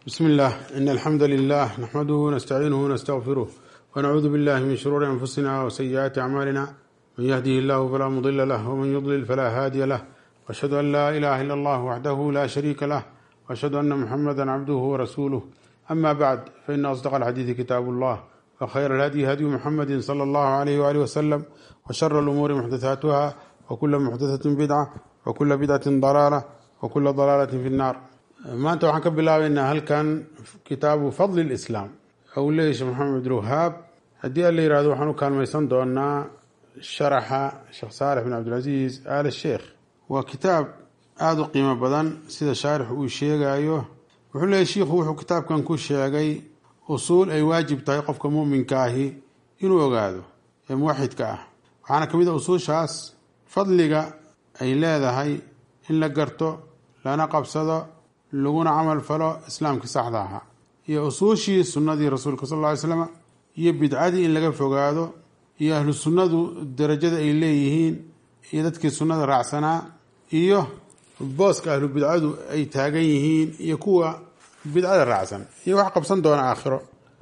بسم الله إن الحمد لله نحمده ونستعينه ونستغفره ونعوذ بالله من شرور أنفسنا وسيئات أعمالنا من يهده الله فلا مضل له ومن يضلل فلا هادي له وأشهد أن لا إله إلا الله وحده لا شريك له وأشهد أن محمدا عبده ورسوله أما بعد فإن أصدق الحديث كتاب الله وخير الهدي هدي محمد صلى الله عليه وآله وسلم وشر الأمور محدثاتها وكل محدثة بدعة وكل بدعة ضلالة وكل ضلالة في النار maanta waxaan ka bilaabaynaa halkan kitaabu fadli lislaam ou leeyahy sheekh maxamed abdilwahaab haddii alla yihahdo waxaan u kaalmaysan doonaa sharaxa sheekh saalix bin cabdilcasiis aal sheekh waa kitaab aada u qiimo badan sida shaarix uu sheegayo wuxuu leeyahy shiikhu wuxuu kitaabkan ku sheegay usuul ay waajib tahay qofka muminka ahi inuu ogaado ee muwaxidka ah waxaana ka mid a usuushaas fadliga ay leedahay in la garto lana qabsado laguna camal falo islaamkii saxda ahaa iyo usuushii sunnadii rasuulka sal lla ly slam iyo bidcadii in laga fogaado iyo ahlu sunnadu darajada ay leeyihiin iyo dadkii sunnada raacsanaa iyo booska ahlu bidcadu ay taagan yihiin iyo kuwa bidcada raacsan iyo wax qabsan doona aakhiro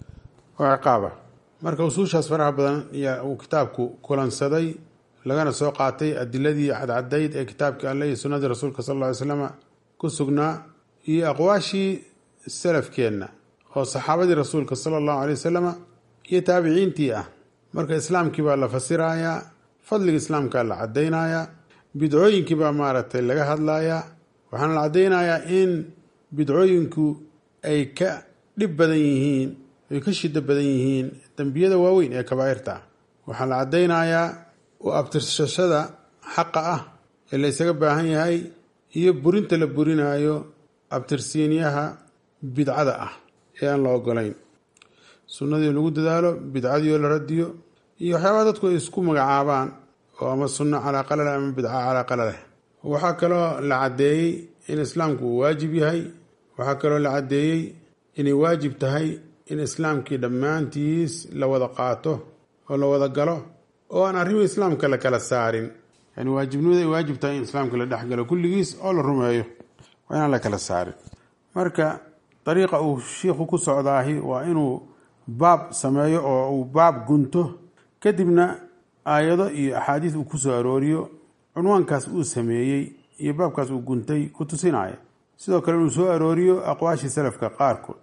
oo ciqaaba marka usuushaas faraha badan ayaa uu kitaabku kulansaday lagana soo qaatay adiladii cadcadayd ee kitaabkii alle iyo sunnadii rasuulka sal lla ly slam ku sugnaa iyo aqwaashii salafkeenna oo saxaabadii rasuulka sala allahu alay wasalama iyo taabiciintii ah marka islaamkii baa la fasirayaa fadliga islaamkaa la caddaynayaa bidcooyinkii baa maaragtay laga hadlayaa waxaana la caddaynayaa in bidcooyinku ay ka dhib badan yihiin ay ka shiddo badan yihiin dembiyada waaweyn ee kabaa'irta ah waxaa la caddaynayaa u abtirsashada xaqa ah ee la ysaga baahan yahay iyo burinta la burinaayo abtirsiinyaha bidcada ah ee aan la ogolayn sunnadii lagu dadaalo bidcadiioo la radiyo iyo waxyaabaha dadku ay isku magacaabaan oo ama sunno calaa qala leh ama bidca calaa qala leh waxaa kaloo la caddeeyey in islaamku uu waajib yahay waxaa kaloo la caddeeyey inay waajib tahay in islaamkii dhammaantiis la wada qaato oo la wada galo oo aan arrimii islaamka la kala saarin yani waajibnimada ay waajib tahay in islaamka la dhexgalo kulligiis oo la rumeeyo waa inaan la kala saarin marka dariiqa uu shiikhu ku socdaahi waa inuu baab sameeyo oo uu baab gunto kadibna aayado iyo axaadiis uu ku soo arooriyo cunwaankaas uu sameeyey iyo baabkaas uu guntay ku tusinaya sidoo kale inuu soo arooriyo aqwaashii salafka qaarkood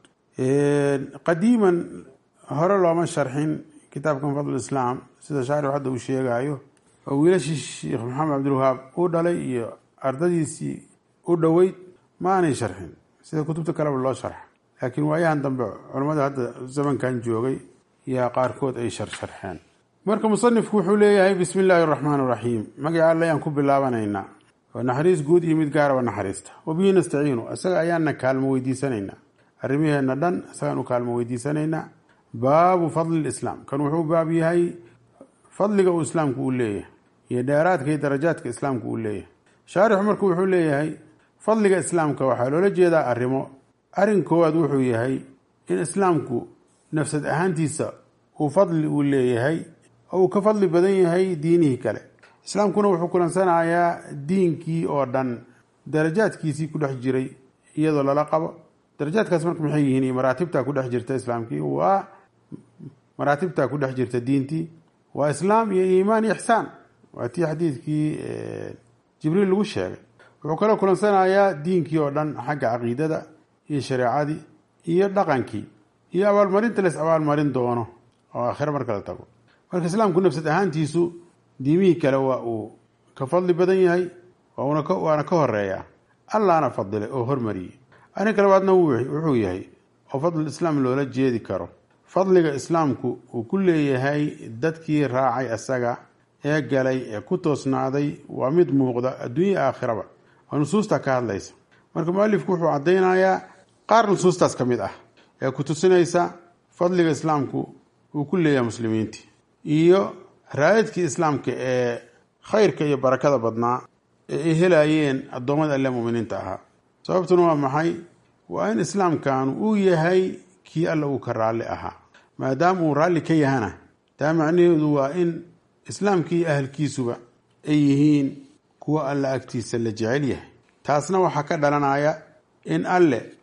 qadiiman hore looma sharxin kitaabkan fadl islaam sida shaarix hadda uu sheegayo oo wiilashii sheekh maxamed cabdilwahaab uu dhalay iyo ardadiisii u dhoweyd ma aanay sharxin sida kutubta kaleba loo sharxa laakiin waayahan dambe culammada hadda zamankan joogay yaa qaarkood ay sharsharxeen marka musanifku wuxuu leeyahay bismi illaahi araxmaan araxiim magaca alle ayaan ku bilaabanaynaa oo naxariis guud iyo mid gaaraba naxariista wabihi nastaciinu isaga ayaana kaalmo weydiisanaynaa arrimaheenna dhan isagaan u kaalmo weydiisanaynaa baabu fadli lislaam kan wuxuu baab yahay fadliga uu islaamku uu leeyahay iyo dheeraadka iyo darajaadka islaamku uu leeyahay shaarixu marka wuxuu leeyahay fadliga islaamka waxaa loola jeedaa arrimo arrin koowaad wuxuu yahay in islaamku nafsad ahaantiisa uu fadli uu leeyahay oo uu ka fadli badan yahay diinihii kale islaamkuna wuxuu kulansanayaa diinkii oo dhan darajaadkiisii ku dhex jiray iyadoo lala qabo darajaadkaas marka maxay yihiin iyo maraatibtaa ku dhex jirta islaamkii waa maraatibtaa ku dhex jirta diintii waa islaam iyo iimaan iyo ixsaan waa tii xadiidkii jibriil lagu sheegay wuxuu kaloo kulansanayaa diinkii oo dhan xagga caqiidada iyo shareecadii iyo dhaqankii iyo abaalmarinta las abaalmarin doono oo aakhiro marka la tago marka islaamku nafsad ahaantiisu diimihii kale waa uu ka fadli badan yahay waana ka horeeyaa allaana fadilay oo hormariyey arrinka labaadna wuxuu yahay oo fadlul islaam loola jeedi karo fadliga islaamku uu ku leeyahay dadkii raacay asaga ee galay ee ku toosnaaday waa mid muuqda adduunya aakhiraba oo nusuusta ka hadlaysa marka mualifku wuxuu caddaynayaa qaar nusuustaas ka mid ah ee ku tusinaysa fadliga islaamku uu ku leeyahay muslimiintii iyo raayadkii islaamka ee khayrka iyo barakada badnaa ee ay helayeen addoommada alle muminiinta ahaa sababtuna waa maxay waa in islaamkanu uu yahay kii alla uu ka raalli ahaa maadaama uu raalli ka yahana taa macnaheedu waa in islaamkii ahalkiisuba ay yihiin kuwa alla agtiisa la jecel yahay taasna waxaa ka dhalanaya in alle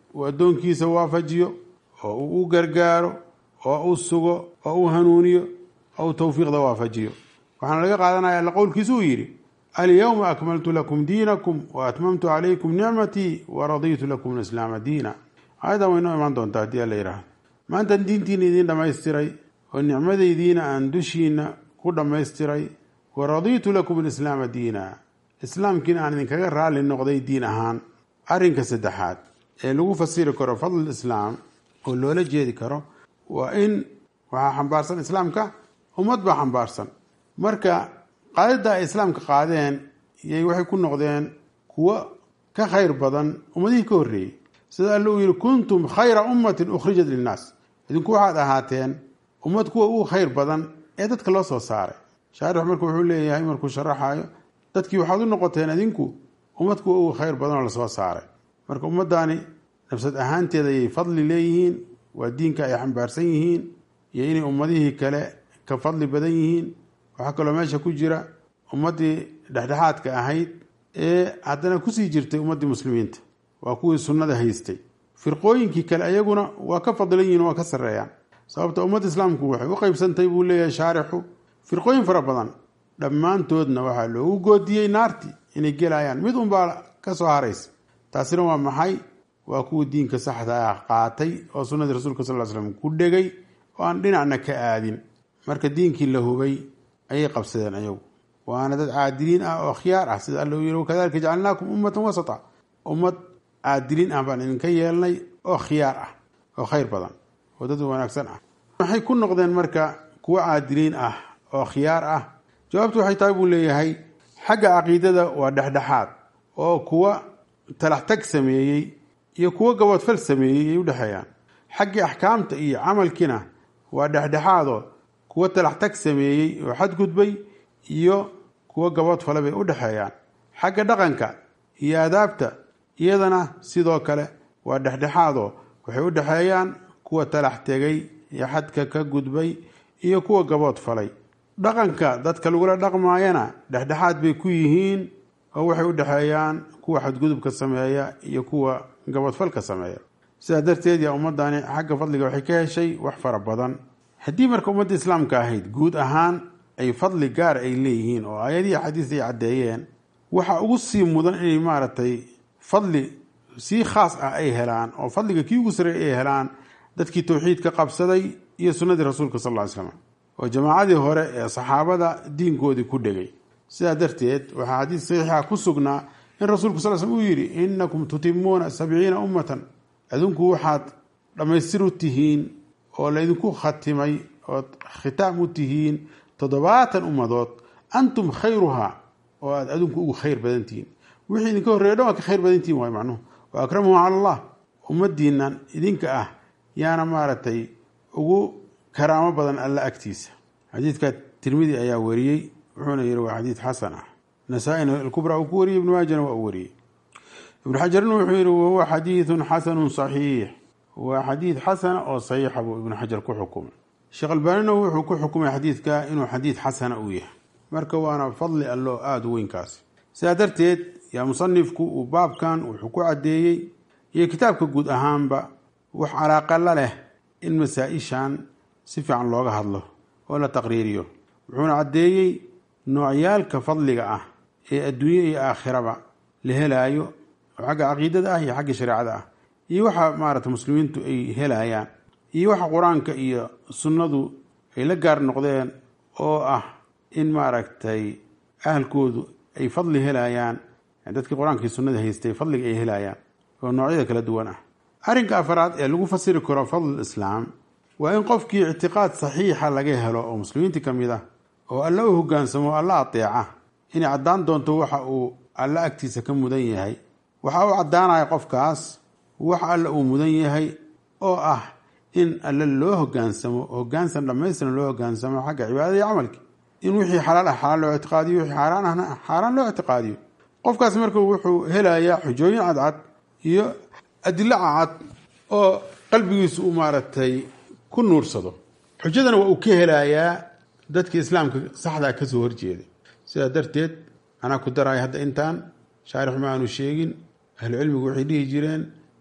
uu addoonkiisa waafajiyo oo uu u gargaaro oo u sugo oo u hanuuniyo oo u tawfiiqda waafajiyo waxaana laga qaadanaya alla qowlkiisa uu yidhi alyawma akmaltu lakum diinakum wa atmamtu calaykum nicmatii wa radiitu lakum alislaama diina aayadan way noo imaan doontaa haddii alla yidhaahdo maantaan diintiina idiin dhammaystiray oo nicmadaydiina aan dushiina ku dhammaystiray wa radiitu lakum alislaama diina islaamkiina aan idinkaga raalli noqday diin ahaan arrinka saddexaad ee lagu fasiri karo fadl islaam oo loola jeedi karo waa in waxaa xambaarsan islaamka ummad baa xambaarsan marka qaadida ay islaamka qaadeen yay waxay ku noqdeen kuwo ka khayr badan ummadihii ka horreeyey sida alla uu yihi kuntum khayra ummatin ukhrijat linnaas idinku waxaad ahaateen ummad kuwa ugu khayr badan ee dadka loo soo saaray shaarix marka wuxuu leeyahay markuu sharaxayo dadkii waxaad u noqoteen idinku ummad kuwa ugu khayr badan oo lasoo saaray marka ummaddaani nafsad ahaanteeda ayay fadli leeyihiin waa diinka ay xambaarsan yihiin iyo inay ummadihii kale ka fadli badan yihiin waxaa kaloo meesha ku jira ummaddii dhexdhexaadka ahayd ee haddana kusii jirtay ummaddii muslimiinta waa kuwii sunnada haystay firqooyinkii kale ayaguna waa ka fadlan yihin waa ka sarreeyaan sababta ummadda islaamku waxay u qeybsantay buu leeyahay shaarixu firqooyin fara badan dhammaantoodna waxaa loogu goodiyey naartii inay gelayaan mid unbaa ka soo haraysa taasina waa maxay waa kuwii diinka saxda ah qaatay oo sunnadii rasuulka sal slam ku dhegay oo aan dhinacna ka aadin marka diinkii la hubay ayay qabsadeen ayagu waana dad caadiliin ah oo khiyaar ah sida alla u yiri wakadalika jacalnaakum ummatan wasata ummad caadiliin ah baan idinka yeelnay oo khiyaar ah oo khayr badan oo dad wanaagsan ah waxay ku noqdeen marka kuwo caadiliin ah oo khiyaar ah jawaabtu waxay tahay buu leeyahay xagga caqiidada waa dhexdhexaad oo kuwa talaxtag sameeyey iyo kuwo gabadfal sameeyey ay u dhexeeyaan xaggii axkaamta iyo camalkiina waa dhexdhexaadoo kuwo talaxtag sameeyey oo xadgudbay iyo kuwo gabadfale bay u dhexeeyaan xagga dhaqanka iyo aadaabta iyadana sidoo kale waa dhexdhexaadoo waxay u dhexeeyaan kuwa talax tegay iyo xadka ka gudbay iyo kuwa gabood falay dhaqanka dadka lagula dhaqmaayana dhexdhexaad bay ku yihiin oo waxay u dhexeeyaan kuwa xadgudubka sameeya iyo kuwa gabadfalka sameeya sidaa darteed yaa ummadani xagga fadliga waxay ka heshay wax fara badan haddii marka ummadda islaamka ahayd guud ahaan ay fadli gaar ay leeyihiin oo aayadihii xadiis ay caddeeyeen waxa ugu sii mudan inay maaragtay fadli sii khaas ah ay helaan oo fadliga kii ugu sarreey ay helaan dadkii towxiidka qabsaday iyo sunnadii rasuulka sal ly slam oo jamaacadii hore ee saxaabada diinkoodii ku dhegay sidaa darteed waxaa xadiis saxiixa ku sugnaa in rasuulku sal slm uu yidhi inakum tutimuuna sabciina ummatan adinku waxaad dhammaystir u tihiin oo laydinku khatimay ood khitaam u tihiin toddobaatan ummadood antum khayruhaa oo aad adinku ugu khayr badan tihiin wixii idinka horreeya dhan waa ka khayr badan tihin waay macnuhu wa akramuhu cala allah ummadiinan idinka ah yaana maaragtay ugu karaamo badan alla agtiisa xadiidka tirmidi ayaa wariyey wuxuuna yihi waa xadiid xasan ah nasaa-ina alkubra uu ku wariyey ibnu maajana waa u wariyey ibnu xajarna wuxuu yihi wahuwa xadiidun xasanun saxiix waa xadiid xasana oo saxiixa buu ibnu xajar ku xukumay sheekh albaanina wuxuu ku xukumay xadiidka inuu xadiid xasana uu yahay marka waana fadli alloo aada u weynkaasi sidaa darteed yaa musanifku uu baabkan wuxuu ku caddeeyey iyo kitaabka guud ahaanba wax calaaqa la leh in masaa-ishan si fiican looga hadlo oo la taqriiriyo wuxuuna caddeeyey noocyaalka fadliga ah ee adduunye iyo aakhiraba la helaayo oo xagga caqiidada ah iyo xagga shareecada ah iyo waxa maarata muslimiintu ay helayaan iyo waxa qur-aanka iyo sunnadu ay la gaar noqdeen oo ah in maaragtay ahalkoodu ay fadli helayaan dadkii qur-aankii sunnada haystay fadliga ay helayaan oo noocyada kala duwan ah arrinka afaraad ee lagu fasiri karo fadl islaam waa in qofkii ictiqaad saxiixa laga helo oo muslimiintii ka mid ah oo alla u hogaansamo alla ateeca inay caddaan doonto waxa uu alla agtiisa ka mudan yahay waxa uu caddaanaya qofkaas wax alla uu mudan yahay oo ah in alle loo hogaansamo hogaansan dhammaystiran loo hogaansamo xagga cibaadada iyo camalki in wixii xalaal ah xalaal loo ictiqaadiyo wixii xaaraan ahna xaaraan loo ictiqaadiyo qofkaas marka wuxuu helayaa xujooyin cadcad iyo adilo cadcad oo qalbigiisu uu maaragtay ku nuursado xujadana waa uu ka helayaa dadka islaamka saxdaa kasoo horjeeday sidaa darteed anaa ku daraya hadda intaan shaarix ma aanu sheegin ahlucilmigu waxay dhihi jireen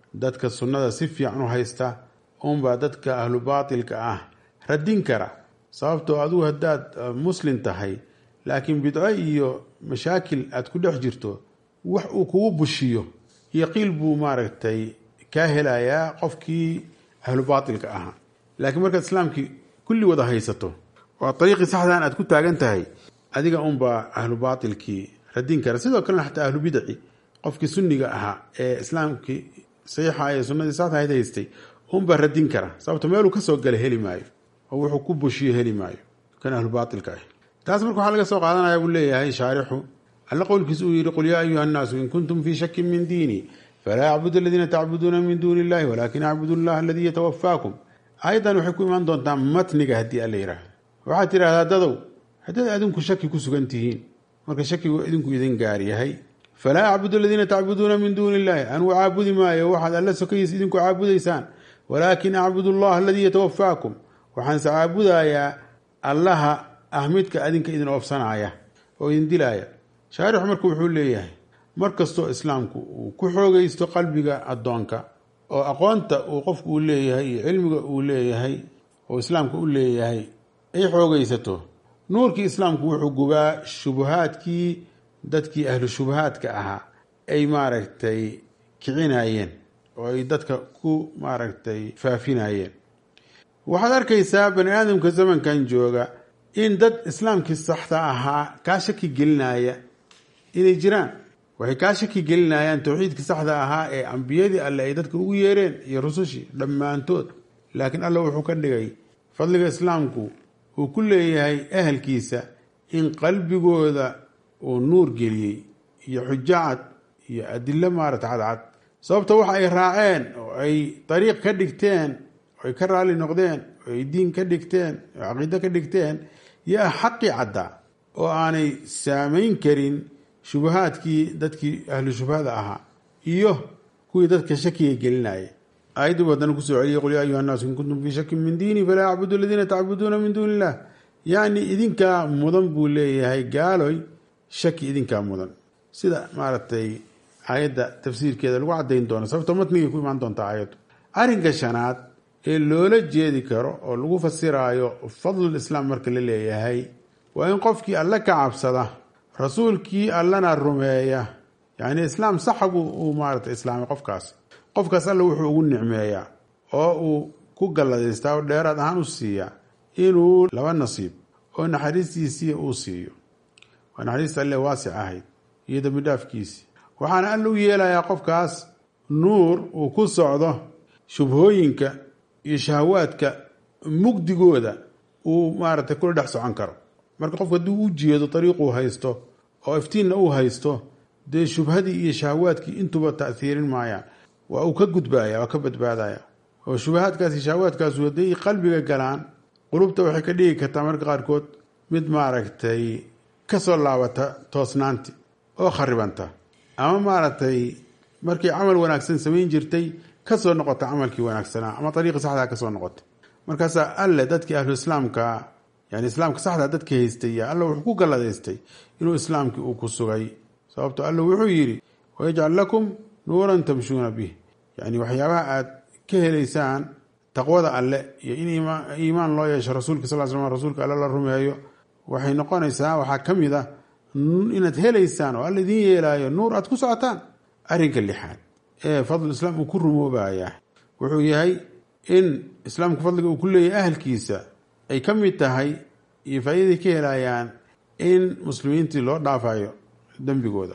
dadka sunnada si fiican u haysta unbaa dadka ahlu baatilka ah radin kara sababtoo adigu haddaad muslim tahay laakiin bidco iyo mashaakil aad ku dhex jirto wax uu kugu bushiyo iyo qiil buu maaragtay kaa helayaa qofkii ahlu baatilka ahaa laakiin markaad islaamkii kulli wada haysato oo ariiqii saxdan aad ku taagan tahay adiga unbaa ahlu baatilkii radin kara sidoo kalena xataa ahlu bidaci qofkii sunniga ahaa ee islaamkii saxiixa ee sunnadii saxdahayd haystay unbaa radin kara sababto meeluu kasoo gala heli maayo oo wuxuu ku bushiyo heli maayo kan ahlu baatilka ah taas marka waxaa laga soo qaadanaya buu leeyahay shaarixu alla qowlkiisa uu yihi qul yaa ayuha nnaasu in kuntum fii shakin min diini falaa acbudu aladiina tacbuduuna min duuni illahi walakin acbudu allaha aladii yatawafaakum aayaddan waxay ku imaan doontaa matniga haddii alla yidhaahdo waxaad tidhahdaa dadow haddaad adinku shaki ku sugan tihiin marka shakigu idinku idin gaar yahay falaa acbudu aladiina tacbuduuna min duuni illahi anugu caabudi maayo waxaad alla sokayiis idinku caabudaysaan walaakin acbudu allaha aladii yatawafaakum waxaanse caabudayaa allaha ah midka adinka idin oofsanaya oo idin dilaaya shaarixu marka wuxuu leeyahay mar kastoo islaamku uu ku xoogaysto qalbiga addoonka oo aqoonta uu qofku uu leeyahay iyo cilmiga uu leeyahay oo islaamka u leeyahay ay xoogaysato nuurkii islaamku wuxuu gubaa shubahaadkii dadkii ahlu shubahaadka ahaa ay maaragtay kicinayeen oo ay dadka ku maaragtay faafinayeen waxaad arkaysaa bani aadamka zamankan jooga in dad islaamkii saxda ahaa kaa shaki gelinaya inay jiraan waxay kaa shaki gelinayaan towxiidkii saxda ahaa ee ambiyadii alle ay dadka ugu yeereen iyo rusushii dhammaantood laakiin alla wuxuu ka dhigay fadliga islaamku uu ku leeyahay ahalkiisa in qalbigooda uu nuur geliyey iyo xujacad iyo adilo maarata cadcad sababta waxa ay raaceen oo ay dariiq ka dhigteen oo ay ka raali noqdeen oo ay diin ka dhigteen oo caqiido ka dhigteen yo ah xaqii caddaa oo aanay saamayn karin shubahaadkii dadkii ahlu shubhada ahaa iyo kuwii dadka shakiga gelinaya aayaddu haddana kusoo celiyay qul yaa ayuha nnaasu in kuntum fii shakin min diini falaa acbudu aladiina tacbuduuna min duuni illah yacni idinkaa mudan buu leeyahay gaaloy shaki idinkaa mudan sida maaragtay aayadda tafsiirkeeda lagu cadayn doono sababtoo matnigay ku imaan doontaa aayaddu arrinka shanaad ee loola jeedi karo oo lagu fasiraayo fadlul islaam marka la leeyahay waa in qofkii alle ka cabsada rasuulkii allana rumeeya yacni islaam saxa buu uu maarata islaamay qofkaas qofkaas alle wuxuu ugu nicmeeyaa oo uu ku galladaystaa oo dheeraad ahaan u siiyaa inuu laba nasiib oo naxariistiisii uu siiyo waa naxariista alle waasic ahayd iyo dembi dhaafkiisii waxaana alle u yeelayaa qofkaas nuur uu ku socdo shubhooyinka iyo shahawaadka mugdigooda uu maaragtay kula dhex socon karo marka qofku haddii u jeedo dariiquu haysto oo iftiinna uu haysto dee shubhadii iyo shahawaadkii intuba ta'hiirin maayaan waa uu ka gudbaya waa ka badbaadaya oo shubahaadkaas iyo shahawaadkaasu hadday qalbiga galaan qulubta waxay ka dhigi kartaa marka qaarkood mid maaragtay kasoo laabata toosnaanti oo kharibanta ama maaragtay markay camal wanaagsan samayn jirtay kasoo noqota camalkii wanaagsanaa ama ariiqii saxdaa kasoo noqota markaasaa alle dadkii ahlu islaamka yani islaamka saxdaa dadka haystay yaa alle wuxuu ku galladaystay inuu islaamkii uu ku sugay sababto alle wuxuu yidhi wayajcal lakum nuuran tamshuuna bih yani waxyaabaha aad ka helaysaan taqwada alle iyo in iimaan loo yeesho rasuulka sal slam rasuulka alle la rumeeyo waxay noqonaysaa waxaa ka mid ah inaad helaysaan oo alla idiin yeelaayo nuur aad ku socotaan arrinka lixaad ee fadl islaam uu ku rumoobaya wuxuu yahay in islaamku fadliga uu ku leeyahay ahalkiisa ay ka mid tahay iyo faa'iiday ka helayaan in muslimiintii loo dhaafayo dembigooda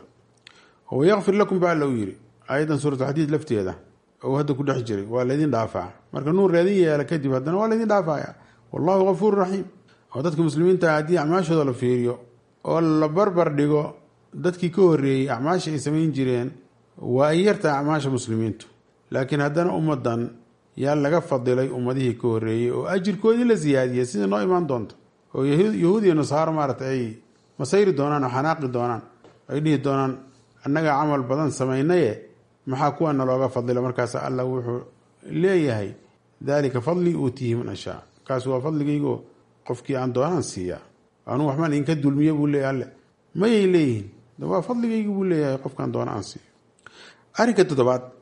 oo yakfir lakum ba alla u yidhi aayaddan suuratulxadiid lafteeda oo hadda ku dhex jiray waa laydin dhaafaa marka nuur laydin yeela kadib haddana waa laydin dhaafaya wallahu gafuuru raxiim oo dadka muslimiinta haddii acmaashooda la fiiriyo oo la barbar dhigo dadkii ka horreeyey acmaasha ay samayn jireen waa ay yartahay acmaasha muslimiintu laakiin haddana ummadan yaa laga fadilay ummadihii ka horreeyey oo ajirkoodii la siyaadiyey sida noo imaan doonto oo yahuud iyo nasaaro maarata ay masayri doonaan oo xanaaqi doonaan ay dhihi doonaan annagaa camal badan samaynaye maxaa kuwana looga fadila markaas allah wuxuu leeyahay dalika fadlii uutiihi man ashaa kaas waa fadligaygo qofkii aan doonaan siiya anuu waxbaan idinka dulmiye buu leeyahy alle mayay leeyihiin waa fadligaygi buu leeyahay qofkaan doona aan siiyo arrinka toddobaad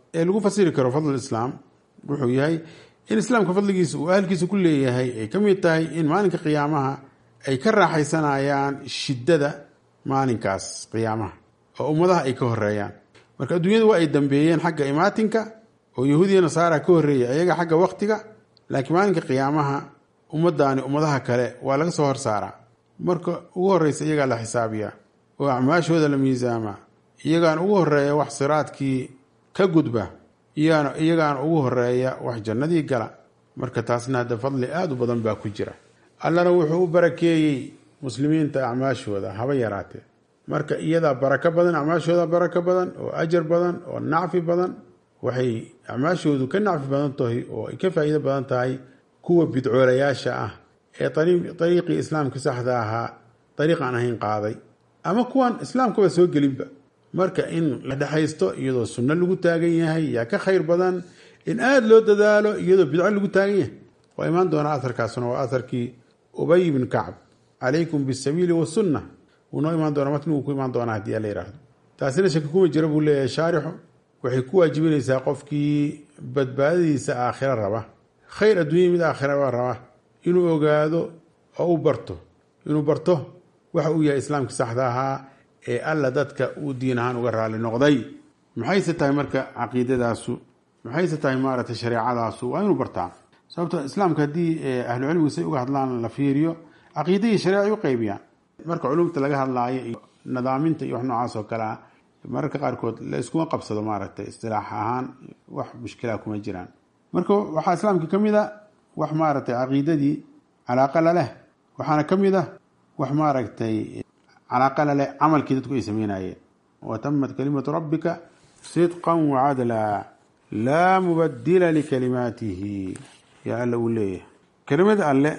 ee lagu fasiri karo fadl islaam wuxuu yahay in islaamka fadligiisa uu ahalkiisa ku leeyahay ay ka mid tahay in maalinka qiyaamaha ay ka raaxaysanayaan shiddada maalinkaas qiyaamaha oo ummadaha ay ka horeeyaan marka adduunyada waa ay dambeeyeen xagga imaatinka oo yahuudiya nasaara ka horreeyay ayaga xagga waktiga laakiin maalinka qiyaamaha ummadaani ummadaha kale waa laga soo horsaaraa marka ugu horreysa iyagaa la xisaabiyaa oo acmaashooda la miisaamaa iyagaan ugu horeeya wax siraadkii ka gudba iyagaana ugu horeeya wax jannadii gala marka taasna hadda fadli aada u badan baa ku jira allana wuxuu u barakeeyey muslimiinta acmaashooda haba yaraatee marka iyadaa barako badan acmaashooda barako badan oo ajar badan oo nacfi badan waxay acmaashoodu ka nacfi badan tahay oo ay ka faa'iido badan tahay kuwa bidcoolayaasha ah ee dariiqii islaamka saxda ahaa dariiq aan ahayn qaaday ama kuwan islaamkaba soo gelinba marka in la dhexaysto iyadoo sunno lagu taagan yahay yaa ka khayr badan in aada loo dadaalo iyadoo bidco lagu taagan yahay waa imaan doonaa aharkaasuna waa aharkii ubay ibn kacb calaykum bisabiili wasunna wuu noo imaan doonaa matni wuu ku imaan doonaa haddii ala yihahdo taasina shaki kuma jira buu leeyahay shaarixu waxay ku waajibinaysaa qofkii badbaadadiisa aakhiro raba khayr adduunya mid aakhiraba raba inuu ogaado oo u barto inuu barto waxa uu yahay islaamkii saxda ahaa ee alla dadka uu diin ahaan uga raali noqday maxayse tahay marka caqiidadaasu maxayse tahay maaragtay shareecadaasu waa inuu bartaa sababto islaamka haddii ahlucilmigu say uga hadlaan la fiiriyo caqiida iyo shareecay u qaybiyaan marka culumta laga hadlaayo iyo nadaaminta iyo wax noocaas oo kale ah mararka qaarkood la iskuma qabsado maaragtay istilaax ahaan wax mushkilaa kuma jiraan marka waxaa islaamka ka mid a wax maaragtay caqiidadii calaaqa laleh waxaana ka mid ah wax maaragtay calaaqa laleh camalkii dadku ay sameynayeen watamat kalimatu rabbika sidqan wacadla laa mubadila likalimaatihi yaa alla uu leeyahay kelimada alle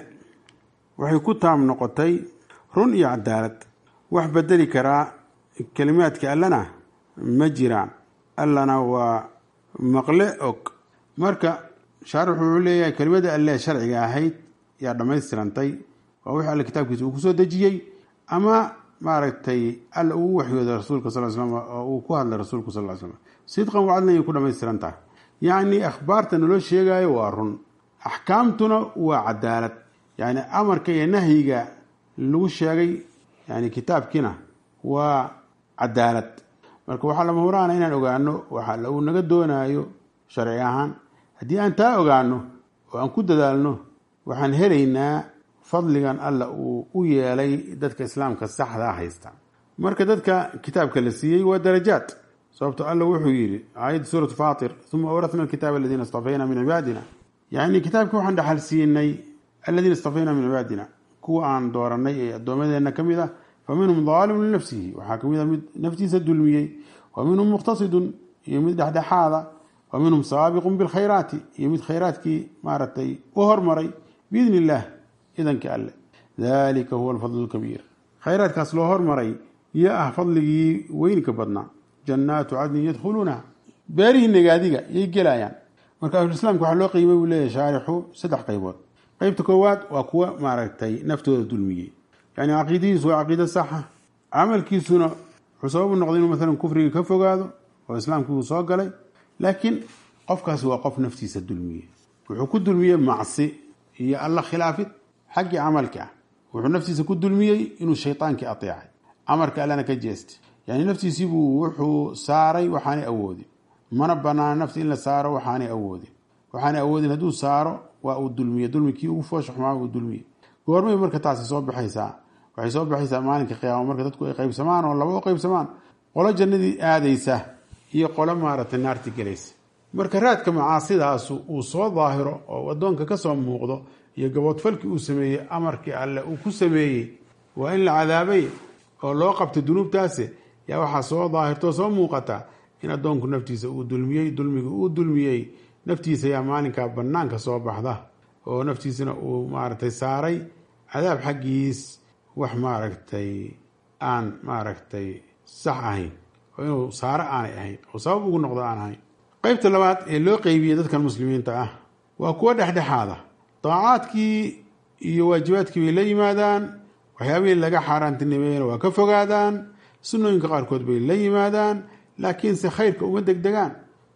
waxay ku taam noqotay run iyo cadaalad wax bedeli karaa kelimaadka allana ma jiraan allana waa maqle og marka shaarix wuxuu leeyahay kelimada alle sharciga ahayd yaa dhammaystirantay waa wixii alle kitaabkiisa uu kusoo dejiyey ama maaragtay alla uu waxyooday rasuulka sal slam oo uu ku hadlay rasuulku sal l slam sidqan wacadlan ayay ku dhamaystiran tahay yacni akhbaarta naloo sheegayo waa run axkaamtuna waa cadaalad yani amarka iyo nahyiga lagu sheegay yani kitaabkiina waa cadaalad marka waxaa lama huraana inaan ogaano waxa uu naga doonayo sharci ahaan haddii aan taa ogaano oo aan ku dadaalno waxaan helaynaa fadligan alla uu u yeelay dadka islaamka saxdaa haysta marka dadka kitaabka la siiyey waa darajaad sababto alla wuxuu yidhi aayadda suuratu faatir uma awrahna alkitaaba aladiina istafayna min cibaadina yacni kitaabka waxaan dhaxal siinay aladiina istafayna min cibaadina kuwa aan dooranay ee addoomadeenna ka mid ah fa minhum daalimun linafsihi waxaa kamid a mid naftiisa dulmiyey wa minhum muqtasidun iyo mid dhexdhexaada wa minhum saabiqun bilkhayraati iyo mid khayraadkii maaragtay u hormaray biidni illaah idankii alle dalika huwa alfadlu lkabiir khayraadkaas loo hormaray iyo ah fadligii weynka badnaa jannaatu cadnin yadkhuluunaha beerihii nagaadiga yay gelayaan marka ahluislaamka waxaa loo qiimay buu leeyahay shaarixu saddex qaybood qeybta koowaad waa kuwa maaragtay naftooda dulmiyey yani caqiidadiisu waa caqiida saxa camalkiisuna wuxuu sababu noqday inuu maalan kufrigii ka fogaado oo islaamkii uu soo galay laakiin qofkaasi waa qof naftiisa dulmiyey wuxuu ku dulmiyey macsi iyo alla khilaafid xaggii camalka ah wuxuu naftiisa ku dulmiyey inuu shaydaankii ateecay amarka allana ka jeestay yani naftiisiibuu wuxuu saaray waxaanay awoodin mana banaana nafti in la saaro waxaanay awoodin waxaanay awoodin hadduu saaro waa uu dulmiye dulmikii ugu foosha xumaa uu dulmiye goormay marka taasi soo baxaysaa waxay soo baxaysaa maalinka qiyaama marka dadku ay qaybsamaan oo laba u qaybsamaan qolo jannadii aadaysa iyo qolo maaragtay naarti gelaysa marka raadka macaasidaasu uu soo daahiro oo addoonka kasoo muuqdo iyo gaboodfalkii uu sameeyey amarkii alle uu ku sameeyey waa in la cadaabay oo loo qabtay dunuubtaasi yaa waxaa soo daahirtoo soo muuqata in addoonku naftiisa uu dulmiyey dulmigii uu dulmiyey naftiisa yaa maalinkaa banaanka soo baxda oo naftiisana uu maaragtay saaray cadaab xaggiis wax maaragtay aan maaragtay sax ahayn oo inuu saaro aanay ahayn oo sabab ugu noqdo aan ahayn qeybta labaad ee loo qeybiyey dadkan muslimiinta ah waa kuwo dhexdhexaada daacaadkii iyo waajibaadkii bay la yimaadaan waxyaabihii laga xaaraantinimeeyena waa ka fogaadaan sunnooyinka qaarkood bay la yimaadaan laakiinse khayrka uma degdegaan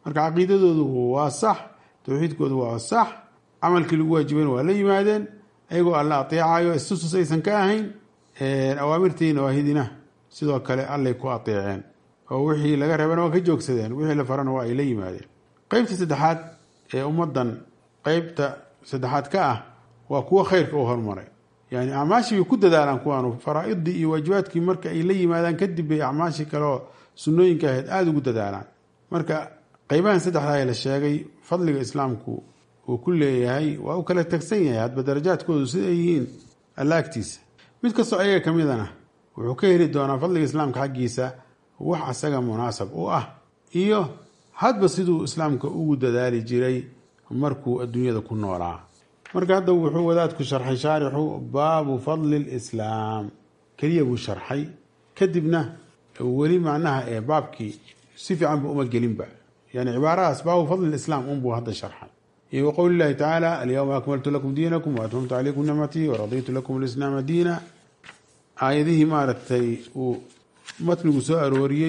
marka caqiidadoodu waa sax towxiidkoodu waa sax camalkii lagu waajibayna waa la yimaadeen ayagoo alla ateecayo istusus aysan ka ahayn awaamirtii nawaahidina sidoo kale allay ku ateeceen oo wixii laga reebana waa ka joogsadeen wixii la farana waa ay la yimaadeen qeybta saddexaad ee ummadan qeybta saddexaad ka ah waa kuwo khayrka u hormaray yani acmaashii bay ku dadaalaan kuwaanu faraaidii iyo waajibaadkii marka ay la yimaadaan kadib bay acmaashii kaleoo sunnooyinka ahayd aada ugu dadaalaan marka qeybahan saddexdaa ee la sheegay fadliga islaamku uu ku leeyahay waa u kala tagsan yahay hadba darajaadkoodu sida ay yihiin alla agtiisa mid kastoo ayaga ka midana wuxuu ka heli doonaa fadliga islaamka xaggiisa wax asaga munaasab u ah iyo hadba siduu islaamka ugu dadaali jiray markuu adduunyada ku noolaa marka hadda wuxuu wadaadku sharxay shaarixu baabu fadli lislaam keliya buu sharxay kadibna weli macnaha ee baabkii si fiicanba uma gelinba yani cibaaradaas baabu fadli lislaam unbuu hadda sharxay iyo waqowli llahi tacaala alyawma akmaltu lakum diinakum waatmamtu calaykum nicmatii waraditu lakum lislaama diina aayadihii maaragtay uu matnigu soo arooriyey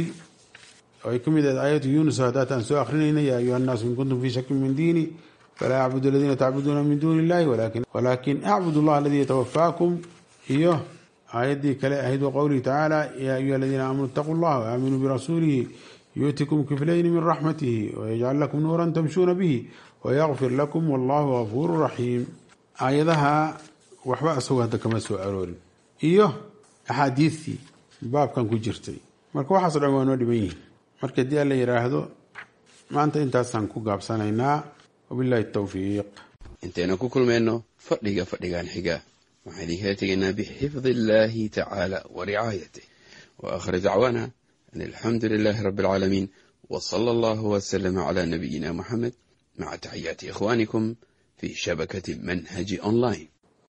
oo ay ka mid ahayd aayatu yuunus haddaat aan soo akrinayna yaa ayuha nnaasu in kuntum fii shakin min diini falaa acbudu aladiina tacbuduuna min duuni illahi walaakin acbudu allah aladii yatawafaakum iyo aayaddii kale ahayd waqowlihi tacaala yaa ayuha aladiina aamanuu itaquu llah waaminuu birasuulihi yuutikum kiflayni min raxmatihi wayajcal lakum nuuran tamshuuna bihi wayakfir lakum wallahu gafuuru raxiim aayadaha waxba isagoo hadda kama soo aroorin iyo axaadiistii baabkan ku jirtay marka waxaaso dhan waa noo dhiban yihiin marka haddii alla yidhaahdo maanta intaasaan ku gaabsanaynaa wabillahi towfiiq intaynu ku kulmayno fadhiga fadhigan xiga waxaan idinkala tegaynaa bixifdi illaahi tacaala wa ricaayatih wa aakhir dacwaana an alxamdu lilaahi rabbi alcaalamiin wa sala allahu wasalama calaa nabiyina muxamed maca taxiyaati ikhwaanikum fii shabakati manhaji online